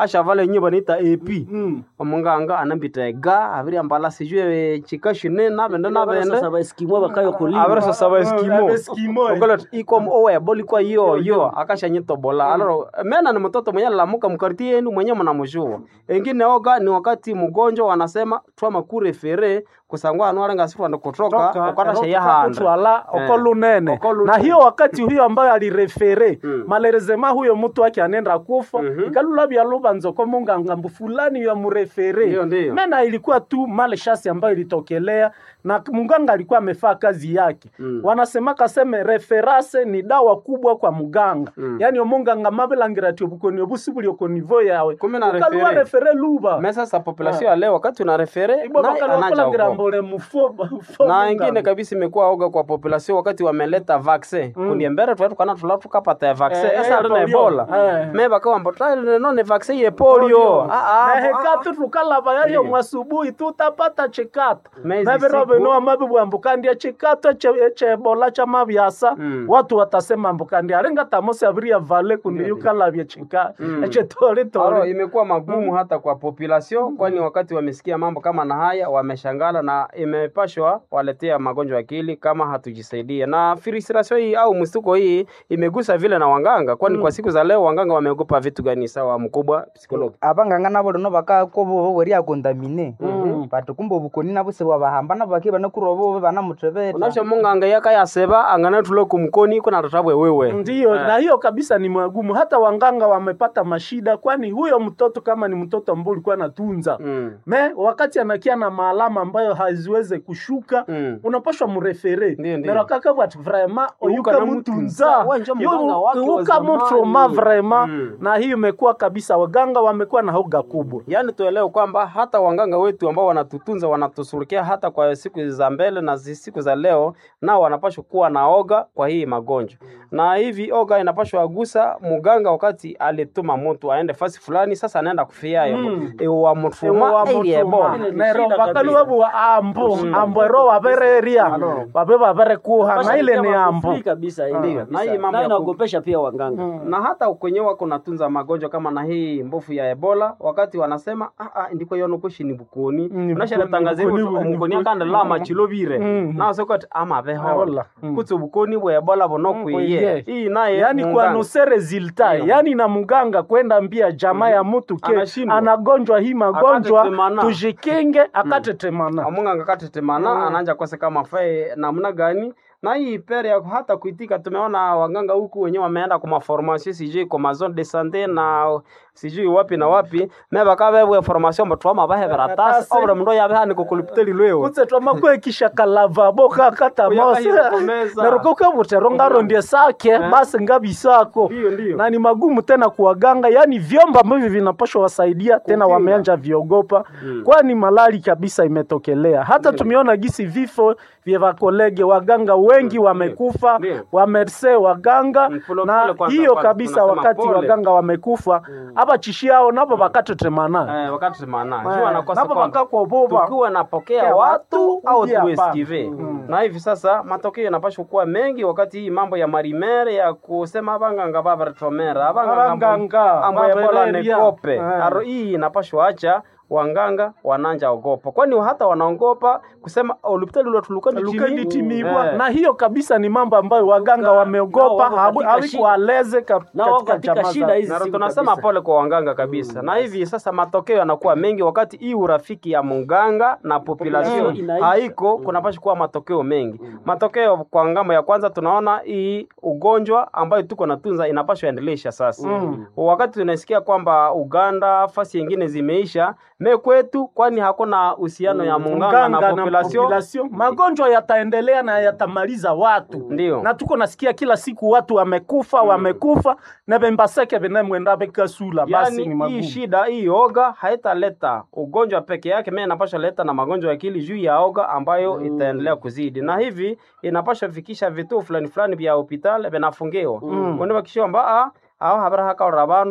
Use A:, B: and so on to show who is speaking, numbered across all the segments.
A: ashavala enye banaita ap
B: Mm.
A: omunganga anambita ega abiriambala sijue chikashine nabende nabende
C: Sasa baeskimo bakayo kulima
A: abirisosaba eskimo
B: Eskimo.
A: ogolo ikom owebo likwa yo yo akashanyitobola aloro mena ni mtoto mwenye lamuka mkarti yenu mwenye mnamjua engine oga ni wakati mgonjwa wanasema twama kurefere kusangwa anwarenga sifwanda kutoka ukatasha yahanda
B: kutwala
A: Eh.
B: oko lunene
A: Oko lunene.
B: na hiyo wakati huyo ambayo alirefere
A: Mm.
B: malerezema huyo mtu wake anenda kufa
A: Mhm.
B: ikalula vyaluva nzoko munganga mbu fulani ya murefere
A: Ndiyo, ndiyo.
B: mena ilikuwa tu male shasi ambayo ilitokelea na mganga alikuwa amefaa kazi yake
A: Mm.
B: wanasema kaseme referase ni dawa kubwa kwa muganga
A: Mm.
B: yani omunganga mabelangira ti obukoni obusi buli okonivo yawe
A: Kumbe na
B: ukaluwa
A: refere.
B: refere luva
A: mesa sa population ya leo wakati una refere
B: ibwa
A: naye
B: bakaluwa
A: anaja
B: kulangira
A: huko.
B: mbole mufo mufo
A: na
B: munganga.
A: ingine kabisa imekuwa oga kwa population wakati wameleta vaccine
B: Mm.
A: kundi mbere twatu kana tula tukapata ya vaccine
B: Eh,
A: esa
B: eh,
A: rina
B: polio.
A: ebola
B: Eh.
A: me bakawamba twaile no ne vaccine ye polio ah ah
B: nehekatu tukalava yayo mwasubuhi tutapata chikato
A: Mezi
B: navirovenoa
A: siku.
B: mavivwambukandia chikato eche- echebola cha mavyasa
A: Mm.
B: watu watasema mbukandia aringa tamosi aviria vale kundi yukalavya chika
A: Mm. Aro,
B: echetoritoli
A: imekuwa magumu hata kwa population kwani wakati wamesikia mambo kama na haya wameshangala na imepashwa waletea magonjwa ya akili kama hatujisaidia na firisirasio hii au mstuko hii imegusa vile na wanganga kwani kwa siku za leo wanganga wameogopa vitu gani sawa mkubwa psikologi
D: abanganga nabo lino bakakobo bweri akondamine
B: Mm.
D: bati kumbe obukoni nabo sebwabahamba nabo baki banakurobo banamutebeta
A: unasho munganga yakayaseba angana tulo kumkoni kuna tatabwe wewe
B: ndiyo na hiyo kabisa ni magumu hata wanganga wamepata mashida kwani huyo mtoto kama ni mtoto ambao ulikuwa natunza
A: mm.
B: me wakati anakia na maalama ambayo haziweze kushuka
A: Mm.
B: unapashwa murefere
A: Ndiyo, ndiyo.
B: nero kaka vati vraimen
A: Uyuka
B: oyuka
A: na
B: mutunza
A: Wewe njo mganga wake wa
B: uyuka
A: zamani.
B: mutroma vraimen
A: Mm.
B: na hiyo imekuwa kabisa waganga wamekuwa na hoga kubwa
A: yaani tuelewe kwamba hata wanganga wetu ambao wanatutunza wanatusurukia hata kwa siku za mbele na zi- siku za leo nao wanapashwa kuwa na oga kwa hii magonjwa na hivi oga inapashwa agusa muganga wakati alituma mtu aende fasi fulani sasa anaenda kufiayo
B: Mm.
A: ewa mutuma ili ebola
C: Ile ni
B: nero
C: shida
B: vakalu
C: kabisa.
B: vavuwa ambo ambo ero wavereria vave vaverekuha na ile ni ambo
C: Free kabisa ile
A: Ndiyo,
C: kabisa.
A: na hii mambo
C: Na
A: ya ku-
C: inaogopesha pia waganga
A: na hata kwenye wako natunza magonjwa kama na hii mbofu ya ebola wakati wanasema ah, ah, ndiko yonokoshi ni bukoni
B: Mm,
A: unasharatangaza
B: bukoni,
A: hivyo
B: bukoni,
A: omukoni
B: bukoni.
A: akandela machilovire
B: Mm.
A: nasokoti amavehola
B: Ahola. Mm.
A: kutsi obukoni bwa ebola
B: Mm,
A: bunokwiye
B: kwiye.
A: iyi naye
B: yani
A: munganga.
B: kuanuse resulta
A: Ndiyo.
B: yani na muganga kwenda mbia jamaa ya mtu ke
A: Anashindwa.
B: anagonjwa hii magonjwa
A: Akatetemana.
B: tujikinge akatetemana
A: amunganga katetemana
B: Mm.
A: ananja kose kama fae namna gani na hii pere ya hata kuitika tumeona waganga huku wenyewe wameenda kwa maformation sijui kwa mazone de sante na sijui wapi na wapi me bakabebwe formation batwama bahe veratasi
B: Veratasi.
A: obra mndo yabe hani kukulipiteli lwewe
B: kutse twamakweekisha kalavabo kakatamosi
A: Kuyakahikomeza.
B: nerukoke butero ngarondie sake basi ngabisako
A: Ndiyo, ndiyo.
B: na ni magumu tena kuwaganga yani vyombo ambavyo vinapashwa wasaidia tena
A: Kukinga.
B: wameanja viogopa
A: Mm.
B: kwani malali kabisa imetokelea hata tumeona gisi vifo vya vakolege waganga wengi wamekufa
A: Ndiyo.
B: wamerse waganga
A: Mm, pole
B: na
A: pole kwanza
B: hiyo
A: kwanza,
B: kabisa
A: tunasema
B: wakati
A: pole.
B: waganga wamekufa aba chishiao nabo bakatetemana
A: Eh, wakati semana
B: Eh,
A: jua nakosa
B: nabo
A: kwamba
B: bakakoboba
A: tukiwa napokea
B: Pokea
A: watu
B: watu,
A: au
B: uje hapa.
A: tuesikive
B: Mm.
A: na hivi sasa matokeo yanapashwa kuwa mengi wakati hii mambo ya marimere ya kusema abanganga babaretomera
B: Abanganga,
A: ambo ya bola
B: babereria.
A: nekope
B: Eh.
A: aro hii inapashwa acha wanganga wananja ogopa kwani hata wanaogopa kusema olupitali lwatulukani
B: lukanditimibwa na hiyo kabisa ni mambo ambayo waganga wameogopa
C: nao wako katika shida.
B: hawikualeze
C: Nao wako katika shida hizi
A: Na
C: siku
A: tunasema
C: kabisa.
A: pole kwa wanganga kabisa na hivi sasa matokeo yanakuwa mengi wakati hii urafiki ya munganga na population
C: Mm. Inaisha.
A: haiko kunapasha kuwa matokeo mengi matokeo kwa ngambo ya kwanza tunaona hii ugonjwa ambayo tuko natunza inapashwa endelesha sasa
B: Mm.
A: wakati tunasikia kwamba uganda fasi yengine zimeisha me kwetu kwani hakuna uhusiano ya munganga na population
B: population. magonjwa yataendelea na yatamaliza watu
A: Ndiyo.
B: na tuko nasikia kila siku watu wamekufa wamekufa na bembaseke benemwenda bekasula basi ni
A: yani hii
B: magumu
A: shida hii oga haitaleta ugonjwa peke yake mimi inapasha leta na magonjwa ya akili juu ya oga ambayo itaendelea kuzidi na hivi inapasha fikisha vituo fulani fulani vya hospitali vinafungiwa
B: Mm.
A: kwani bakishomba a aho habara hakaora bandu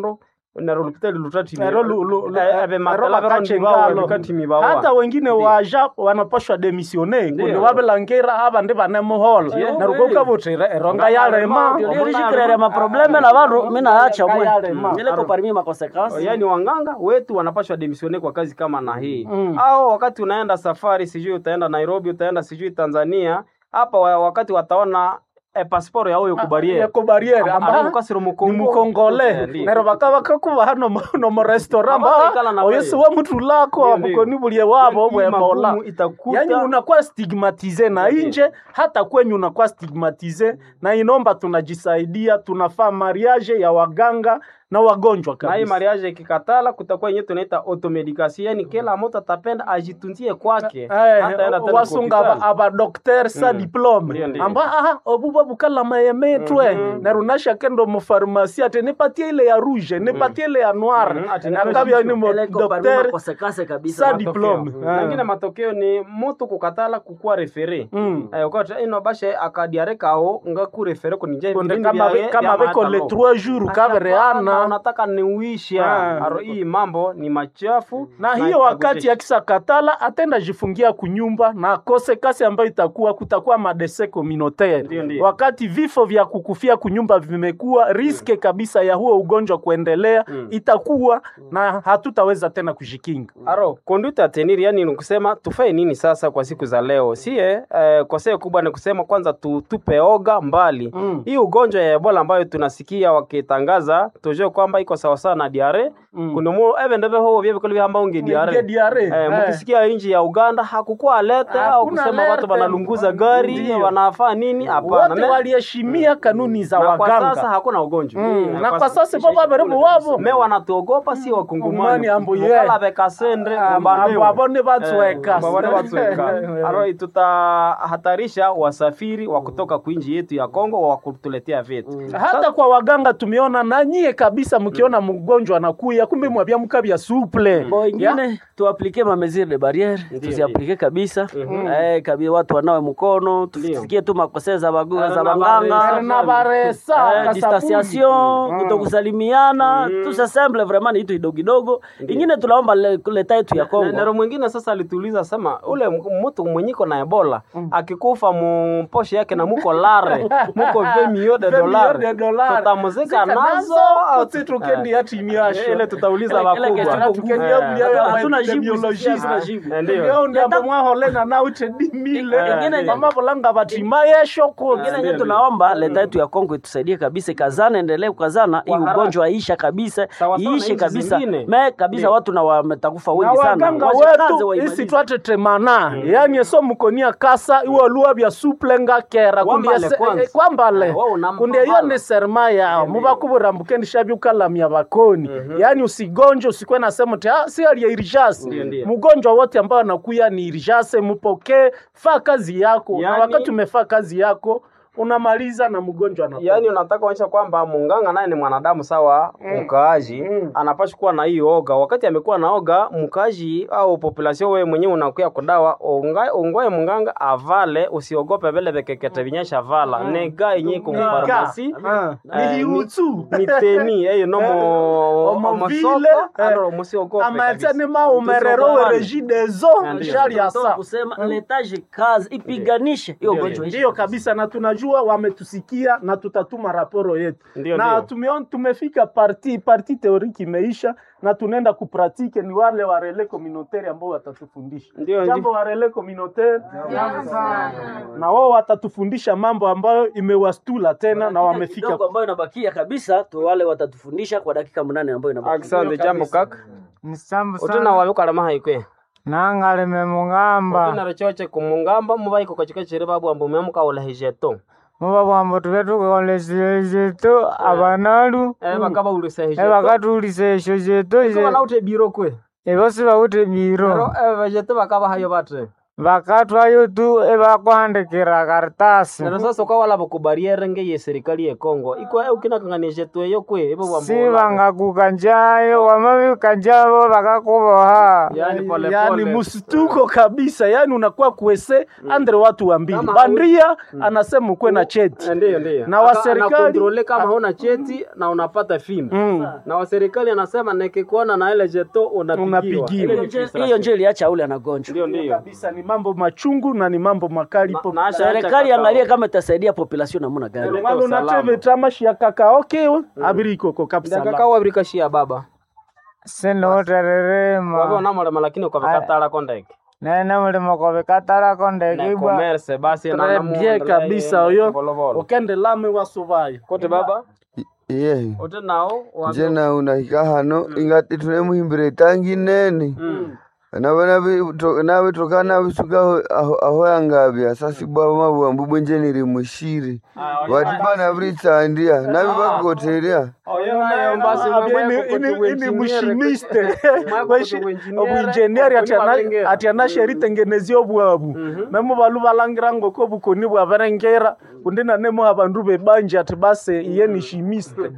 A: nero lupitali lutati
B: Ero lu- lu- lu-
A: Eh, ebe
B: ero
A: matala
B: bakache
A: berondi bawo
B: ngalo.
A: lukatimi bawa
B: hata wengine
A: Ndiyo.
B: waja wanapashwa demisione kundi
A: Ndiyo.
B: wabelangira aba ndi banemuhola
A: Ndiyo.
B: naruko ukabutire eronga yalema
C: lirishikirere maprobleme na vandu minaacha mwe
B: Kayalema.
C: ileko parmi makonsekansi
A: yaani wanganga wetu wanapashwa demisione kwa kazi kama na hii
B: Mm.
A: au wakati unaenda safari sijui utaenda nairobi utaenda sijui tanzania hapa wa- wakati wataona eh, pasiporo yawo yokubariere
B: yako bariere amba
A: mukasiro
B: ni
A: mukongo
B: mukongole nero bakaba kakuba hano mu- no mu restaurant
A: Abaikala na
B: ba oyesi wa mutu lako
A: Ndiyo, ndiyo.
B: abukoni bulie wabo bwe mola
A: magumu itakuta
B: yani unakuwa stigmatize na
A: Ndiyo.
B: inje hata kwenye unakuwa stigmatize na inomba tunajisaidia tunafaa mariage ya waganga na wagonjwa
A: na hii
B: kabisa
A: mariage ikikatala kutakuwa yenyewe tunaita automedication yani kila mtu atapenda ajitunzie kwake
B: Eh,
A: hataenda tena
B: wasunga
A: kwa
B: aba,
A: hospitali.
B: aba docteur sa
A: Mm.
B: diplome
A: Ndiyo, ndiyo.
B: amba aha obuba bukala mayemetwe
A: Mhm.
B: narunasha kendo mu pharmacie ate nipatie ile ya rouge nipatie ile ya noir
A: Mhm, ati
B: nakabya ni mo
C: ileko parmi
B: docteur
C: makonsekansi kabisa
B: Sa
A: Matokeo.
B: diplome.
A: Mm.
B: Ah.
A: Mengine matokeo ni mtu kukatala kukuwa refere
B: Mm.
A: Eh, ukati ino bashe akadiare kao nga kurefere kunije
B: Konde
A: vipindi
B: kama
A: vya-
B: be- kama
A: vya
B: beko le
A: mahakama.
B: 3 jours
A: Hapana,
B: kabereana
A: unataka niuisha
B: Ah.
A: aro hii mambo ni machafu
B: na hiyo
A: itakutisha.
B: wakati akisa katala atenda jifungia kunyumba na kose kasi ambayo itakuwa kutakuwa madese communautaire
A: Ndiyo, ndiyo.
B: wakati vifo vya kukufia kunyumba vimekuwa riske kabisa ya huo ugonjwa kuendelea
A: Mm.
B: itakuwa na hatutaweza tena kujikinga
A: Aro, conduite à tenir yani ni kusema tufae nini sasa kwa siku za leo? Sie eh, koseo kubwa ni kusema kwanza tu, tupe oga mbali.
B: Mm.
A: Hii ugonjwa ya Ebola ambayo tunasikia wakitangaza tujue kwamba iko sawa sawa na diare.
B: Mm.
A: Kuna mu ebe ndebe ho bye bikoli hamba unge
B: Nge
A: diare.
B: diare,
A: Eh,
B: eh.
A: mkisikia nchi ya Uganda hakukuwa alerte au
B: Hakuna
A: kusema
B: alerte.
A: watu wanalunguza gari,
B: Ndiyo.
A: wanafaa nini? Hapana.
B: wote
A: Me-
B: waliheshimia kanuni za
A: na kwa sasa
B: waganga
A: hakuna ugonjwa.
B: Mm,
A: Eh,
B: na kwa sasa baba baribu wabo
A: me wanatuogopa si
B: Umani
A: wakungumani
B: ambu ye.
A: mukala bekasendre
B: Ah,
A: umbandewe.
B: abo abone batweka.
A: Eh, babone batweka aro tutahatarisha wasafiri wa kutoka kuinji yetu ya Kongo wa kutuletea vitu
B: hata kwa waganga tumeona na nyie kabisa mkiona mgonjwa anakuya kumbe mwabia mkabya suple
C: bo ingine tuaplike ma mesure de barriere tuziaplike kabisa eh, kabisa watu wanawe mkono tusikie tu makosea za bagu
A: Eh,
C: za
A: na
C: baganga
A: baresa.
B: na baresa
C: Eh,
B: kasabuni.
C: distanciation kutokusalimiana tusesemble vraiment ni kitu kidogo kidogo ingine tunaomba le- leta yetu ya
A: Na-
C: Kongo
A: nero mwingine sasa alituuliza sema ule m- mtu mwenyiko na ebola akikufa muposhe yake na muko lare muko 20 millions de
B: Deux millions
A: dollars
B: de dollars.
A: tutamuzika
B: Zika
A: nazo au
B: uti tukendi ya timu yasho.
A: ile tutauliza
C: Ile- ile
A: wakubwa
C: kesho
B: Tukendi
A: Eh.
B: ya mlia ya
C: Hatuna jibu,
B: epidemiologist.
C: hatuna jibu.
A: Eh, ndio.
B: Leo ndio abo mwaholena na uche di
C: Eh,
B: mile
C: ingine-
B: mama bolanga batima yesho ko
C: ingine yenye tunaomba leta yetu ya Kongo itusaidie kabisa, ikazana, endelee kukazana, hii
A: haraka.
C: ugonjwa isha kabisa,
A: Sawa sawa na
C: iishe
A: nchi
C: kabisa
A: zingine.
C: me kabisa,
A: Ndio.
C: watu na wametakufa
B: na
C: wengi sana,
B: waganga
C: Wajikaze,
B: wetu
C: waimalize.
B: isi twatetemana yani eso mukonia kasa iwo luwa bya suplenga kera
A: Wambale
B: kundi ese-
A: kwanza.
B: eh, kwambale
A: Eh, wao unampa
B: kundi iyo
A: mbala.
B: ni serma yao mubakubura mbukendisha byukalamya bakoni yani usigonje usikwe na sema ti ah, si ali irijase
A: Ndio, ndio.
B: mgonjwa wote ambao anakuya ni irijase mupokee faa kazi yako na
A: Yani-
B: wakati umefaa kazi yako unamaliza na mgonjwa anakufa.
A: yaani unataka kuonyesha kwamba munganga naye ni mwanadamu sawa mkaaji
B: Mm.
A: anapaswa kuwa na hii oga wakati amekuwa na oga mkaaji au population wewe mwenyewe unakuya kudawa unga- ungoe munganga avale usiogope vile vekekete vinyesha vala nega yenye kumfarmasi
B: Ah,
A: Eh,
B: ni hiutsu
A: ni teni eyo no mo
B: Omovile,
A: omosoko
B: eh,
A: ano musiogope
B: amaetani
A: kabisa.
B: ma umerero
A: Tusiogope.
B: werejidezo
A: Ndio.
B: shari ya
C: Tunataka
B: sa
C: kusema letaje kazi ipiganishe hiyo
A: Ndio,
C: ugonjwa ishe
B: ndiyo kabisa na tunajua wametusikia na tutatuma raporo yetu
A: Ndio,
B: na
A: ndio.
B: tumeon, tumefika parti parti teoriki imeisha na tunaenda kupratike ni wale wa rele communautaire ambao watatufundisha
A: Ndio,
B: jambo
A: ndio.
B: wa rele communautaire na wao watatufundisha mambo ambayo imewastula tena na wamefika
C: kidogo ambayo inabakia kabisa tu wale watatufundisha kwa dakika munane ambayo inabakia
A: Asante jambo kaka
E: Nisambu
A: utina
E: sana
A: wabikalama haikwe
E: nangaleme mungamba
A: utina rochoche kumungamba mubaiko kachika chiri babu ambu memuka ulahijeto
E: muba bwambo tube tukolesile zetu abanalu
A: eh bakaba ulisa hijeto
E: ebakatulisa esho zetu
A: kama naute biro kwe
E: ebosi bawute
A: Ero
E: biro
A: eh vejete bakaba hayo batre
E: vakatwayo tu evakuhandikira karitasi
A: nero sasa ukawalava kubariere ngeye serikali ye Kongo iko ukinakang'anishe tweyo kwe ivo
E: si vangakuka njayo wamavika njavo vakakuvoha
A: yani pole
B: yani
A: pole.
B: msituko kabisa yani unakuwa kuese andre watu wa mbili
A: Kama
B: bandia anasema ukuwe na cheti
A: Eh, Ndiyo, ndiyo.
B: Na wa
A: Aka-
B: serikali-
A: anakontrole kama huna cheti na unapata fimbo
B: Mm.
A: na wa serikali anasema nikikuona na ile jeto unapigiwa.
B: Unapigiwa.
A: Ile ni
C: Hiyo nje-
A: frustration.
C: hiyo nje iliacha ule anagonjwa
A: Ndiyo, ndiyo.
B: kabisa ni mambo machungu na ni mambo makali po
A: Na- na-
C: serikali angalie kama itasaidia population namna gani
B: Wala unateve tamashi ya kakaokewe abiri ikoko kabisa
A: ndakakawa abirikashia baba wave
E: sinutererema
A: unamulema lakini ukavikatalako ndeke
E: nene mulimo kovikatarako
A: na
E: ndekibwa
A: commerce basi na
B: Très
A: namu-
B: bien kabisa oyo
A: volovolo.
B: ukende lame wasuvayo
A: kote baba
F: iye
A: ote nao wa-
F: nje na unahika hano ingati tunemuhimbira itangi nene
A: Mm.
F: navo navitoka navisuka aho aho yangavya sasibwa mavuambu bwenje niri mushiri vati pana vritsandia navi vakoteria
A: Oyo nayo basi mambo ya
B: ini
A: kukutu
B: mushimiste
A: kutuengineer,
B: obwenjeniari
A: kuni balengera.
B: ati anasheritengenezia obwabu memu balu balangira ngoko bukoni bwaberengera kundi nanemu abandu bebanje ati base iye ni shimiste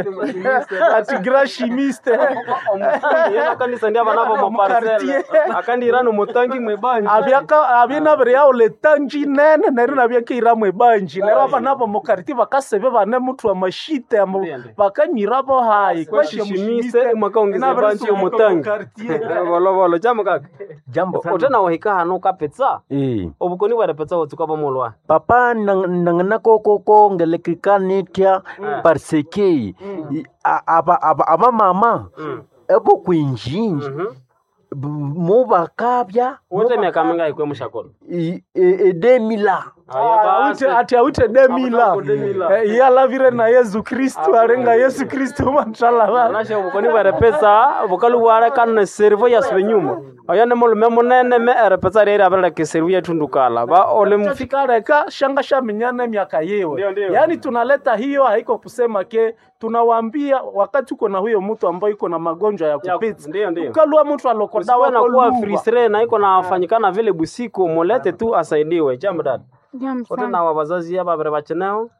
B: ati gra shimiste
A: omufundi yena kanisa ndi abanabo muparsele akandirana omutangi mwebanja
B: abyaka abyinabire yawo letanji nene neri nabyakeira mwebanji nero abanabo mukariti bakasebe bane mutu amashite amo
A: Ndiyo.
B: bakanyirabo hayi
A: kwashishimise mwakaongeza banji omutangi volovolo chamo kaka
G: jambo sana
A: ote nawahika hano ukapetsa
G: eh
A: obukoni bwarepetsa wotsuka bomolwa
G: papa nangana koko kongelekikanitia parce que i- a- aba aba aba mama ebo kwinjinji mo bakabya
A: wote miaka minga ikwe mushakolo
G: i- e- edemila
B: Awite- ati awite demila
A: Akutaka demila.
B: Eh, iye alavire na yesu kristu arenga yesu kristu manshallah
A: anashe obukoni bwarepetsa bukalu bwarekana serivo yasibe nyuma oyo ni mulume munene me erepetsa rieri abireleka eserivo yetundukala ba ole mufika
B: fikareka shanga shaminyana miaka
A: Ndio,
B: yewe
A: ndio.
B: yaani tunaleta hiyo haiko kusema ke tunawaambia wakati uko na huyo mtu ambaye iko na magonjwa ya
A: Ya-
B: kupita
A: ndio, ndio.
B: ukalua mtu alokodawa
A: Usikuwe na kuwa fristre na iko nafanyikana vile busiku mulete tu asaidiwe jambo dada wote na wa wazazi aba babiri bacheneho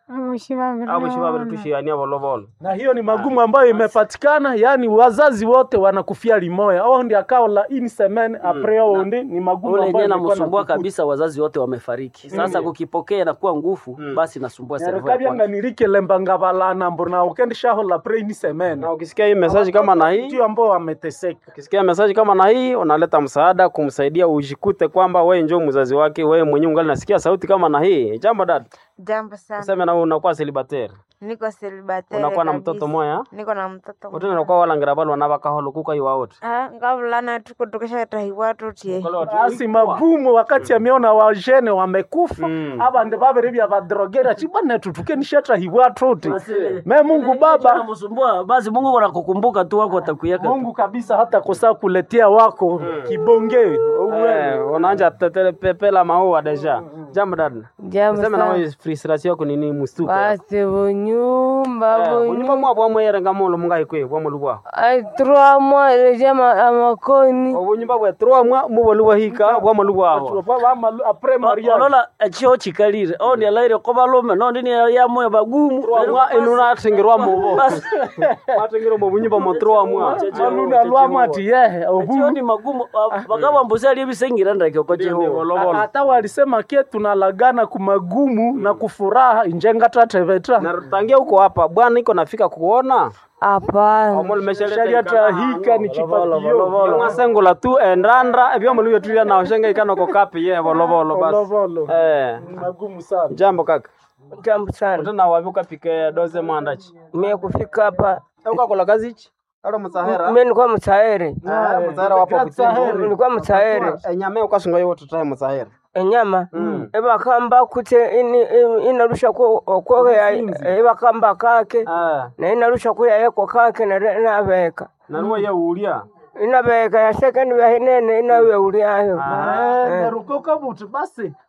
A: abo shi babiri tushiania volovolo
B: na hiyo ni magumu ambayo imepatikana yaani wazazi wote wanakufia limoya au ndi akao la ini semen apres au ndi ni magumu
C: ule
B: ambayo
C: yenyewe
B: ilikuwa
C: namsumbua
B: nakukuta.
C: kabisa wazazi wote wamefariki sasa kukipokea inakuwa nguvu basi nasumbua servo ya
B: nerekabyanga
C: kwake.
B: nirikelemba balana mbona ukendishaho pre ini semen
A: na ukisikia hii message kama na hii
B: ndio ambao wameteseka
A: ukisikia message kama na hii unaleta msaada kumsaidia ujikute kwamba wewe njoo mzazi wake wewe mwenyewe ungali nasikia sauti kama na hii jambo dada
H: Jambo sana.
A: useme na wewe unakuwa celibatere
H: Niko celibatere
A: unakuwa na
H: kabisa.
A: mtoto moya
H: Niko na mtoto
A: wote unakuwa walangira balo wanabakaholo kuka iwa wote
H: Ah, ngavulana tuko tukishatahiwa tutie.
B: basi magumu wakati ameona wajene wamekufa
A: Mm.
B: abandi babiri bya badrogera chibana tutukenishata hiwa tuti me Mungu Baba
C: Namsumbua, basi Mungu wanakukumbuka tu wako watakuyaka
B: Mungu kabisa hata kosa kuletea wako kibonge
A: eh unaanja tetele pepela maua deja jambo dada
H: Jambo
A: useme na
H: sana.
A: wewe frustration yako ni nini mustuko
H: Basi bunyumba
A: bunyumba
H: bunyumba.
A: mwa bwa mwerenga mulo mungai kwe bwa mulu bwa
H: Ai trois mois leja amakoni.
A: obunyumba bwa trois mwa mubolu bwa hika bwa mulu bwa
B: apres mariage
C: olola ekyo kikalire ondi alaire ko balume nondi ni yamwe bagumu
A: mwa inuna atingirwa mubo atingirwa mu bunyumba mo trois mwa
B: aluna lwama ati yehe
C: ekyo
B: obu
C: ni magumu bakabambuza ali bisengira ndake ko Jehova
B: hata walisema ke tunalagana kumagumu na kufuraha injenga tatevetra
A: na tangia huko hapa bwana iko nafika kuona
H: Hapana.
A: omulu
B: sharia tahika ni chipatio
A: mwasengula tu endandra ebyo mulu yetulia na oshenga ikano ko kapi ye volovolo basi
B: Volovolo.
A: eh
B: Ni magumu sana
A: jambo kaka
I: Jambo sana.
A: utena wapi ukapike doze mwandachi
I: Mimi kufika hapa
A: ukakola kazi ichi alo musahera
I: mimi nilikuwa mtaere.
A: Ah, musahera wapo kutimbo
I: Nilikuwa mtaere.
A: enyame ukasunga yote tutahe musahera
I: Enyama eba kamba kute ini ini- inarusha ko ko ya eba kamba kake
A: ah
I: na inarusha ko ya yako kake na re- inabeka.
A: naruwa ye ulia
I: Inabeka ya second ya hinene inawe uliayo.
B: nerukoka buti basi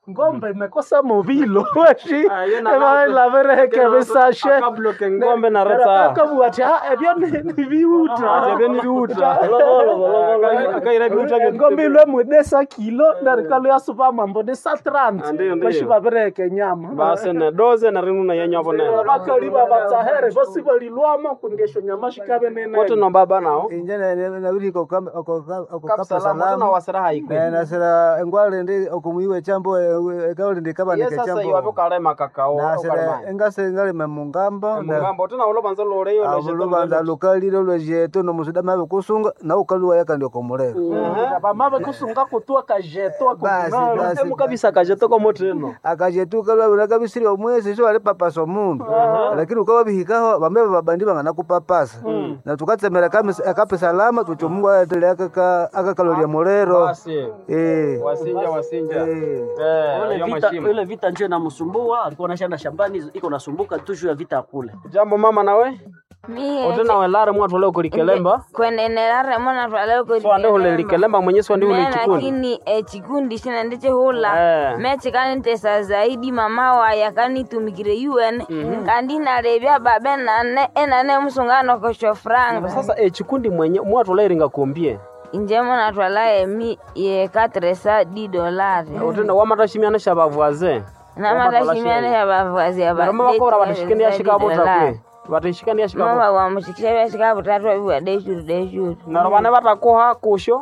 B: ngombe imekosa movilo weshi
A: Ah, yo na nato.
B: elavereheke
A: Kero
B: bisashe
A: akabloke ngombe na reta
B: akabu ati "Ah, ebyo ni ni biuta
A: Ati ebyo ni biuta. Akaira biuta byo-
B: ngombe ilwe mwedesa kilo ndarikalo yasupa mambo de satrant
A: Ah, ndiyo, ndiyo.
B: bashi bavereheke nyama
A: basi ne doze na rinu na yenyovo nene
B: bakaliba batsahere bosi balilwama kundesho nyama shikabe nene
A: kote no baba nao
J: inje nabiri
A: kapsalama tuna
J: okasalama
A: wasira haikwe
J: nasira engwale ndi okumuiwe chambo ekauli ndi
A: ye
J: kabanike
A: sasa
J: chambo
A: iwapo kalema kakao
J: nasira engase ngalime mungambo
A: mugambo tuna ulo banza lore yo lo
J: lubanza lukalile lwejeto nomusuda mabe kusunga na ukaluwa yakandi okomulero
B: bamave kusunga kutua kajeto
J: Basi, basi.
A: emu kabisa kajetoko moteno
J: akajetu kalwabula kabisiri omwezi so ali papasa omundu lakini ukawabihikaho bambe babandi bangana kupapasa na tukatsemera kamis- akape salama tuti omungu aletele akakalolia mulero
A: basi
J: Eh.
A: wasinja wasinja
J: Eh.
A: eh
C: Ile
A: hiyo
C: vita,
A: mashimo
C: ile vita njo inamsumbua, alikuwa anashaenda shambani, iko nasumbuka tu juu ya vita kule.
A: jambo mama nawe
H: mie
A: otena welare mwatu ole kurikelemba
H: kwenenelare mona twale
A: so ande hule likelemba mwenyezi wandi hule
H: me
A: chikundi
H: lakini echikundi china ndichihula
A: Eh.
H: mechikanitesa zaidi mama waya kanitumikire un kandi nalevya babe nane enane musungano kosho franga
A: sasa echikundi mwenye mwatu ole ringa kumbie
H: inje mona twala emi ye katresa di dolari
A: otenda wamatashimiana shabavwaze
H: namatashimiane ya bavazi ya
A: naroma bakora batashikani yashikabota kwe batashikani yashikabota
H: mama wamushikisha vyashikavutatu aviwa deshuru deshuru
A: naro bane batakoha kusho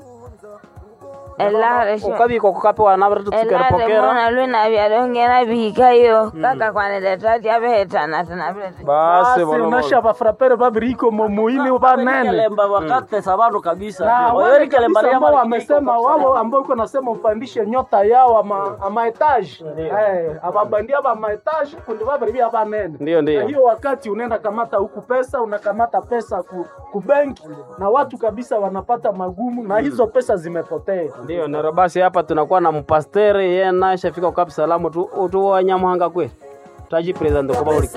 H: elare
A: ukabiko kukapewa
H: elare
A: nabatatukerepokera
H: mona lwena vyalongena vihikayo kaka kwaniletaty avehetana tena vile
A: basi
B: basi unasha bafrapere babiriko momuini banene
C: Kelemba wakatesa bantu kabisa.
B: na
C: Oyeri
B: wale
C: kelemba
B: kabisa
C: liama
B: ambao
C: likiko
B: wamesema
C: kwa
B: wao ambao iko nasema upandishe nyota yao ama ama etage eh ababandia ba maetage kundi babiribia banene
A: Ndiyo, ndiyo.
B: na hiyo wakati unaenda kamata huku pesa unakamata pesa ku, ku benki na watu kabisa wanapata magumu na hizo pesa zimepotea
A: ndio nero basi hapa tunakuwa na mpastere ye nashafika kukapi salamu tu tu wanyamuhanga kwe taji president kuba uli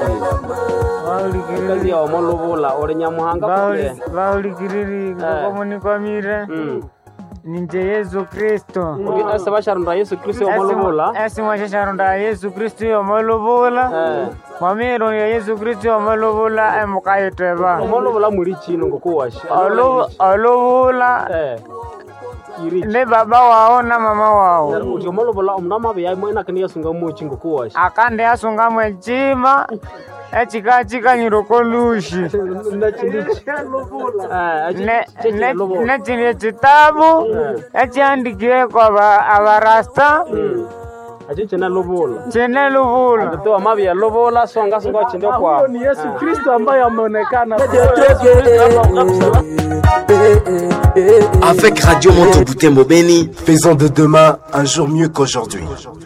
A: kiri kazi ya omolubula uli nyamuhanga kwe
E: vaulikiriri komunikwamire
A: Mm.
E: ninje yesu kristo
A: Ugi ase basharunda yesu kristo omolubula
E: esimwashasharunda yesu kristu yomoluvula
A: Eh.
E: mwamiru ya yesu kristu yomoluvula emukayiteba
A: omolubula muli chino ngokuwashi
E: oluvula
A: eh iri
E: ni baba wao na mama wao
A: uti omolubula omunamabe yaimwe nakani yasunga muchi ngokuwashi
E: akandi asungamu echima echikachikanyiro kolushi nechindi echitabu echiandikireko aba- abarasta
A: achi china lubula
E: chine luvula
A: tuwa mabi ya lubula songa songa chindio kwa
B: huyo ni Yesu Kristo ambaye ameonekana
K: Avec Radio Montebouté Mobeni, faisons de demain un jour mieux qu'aujourd'hui.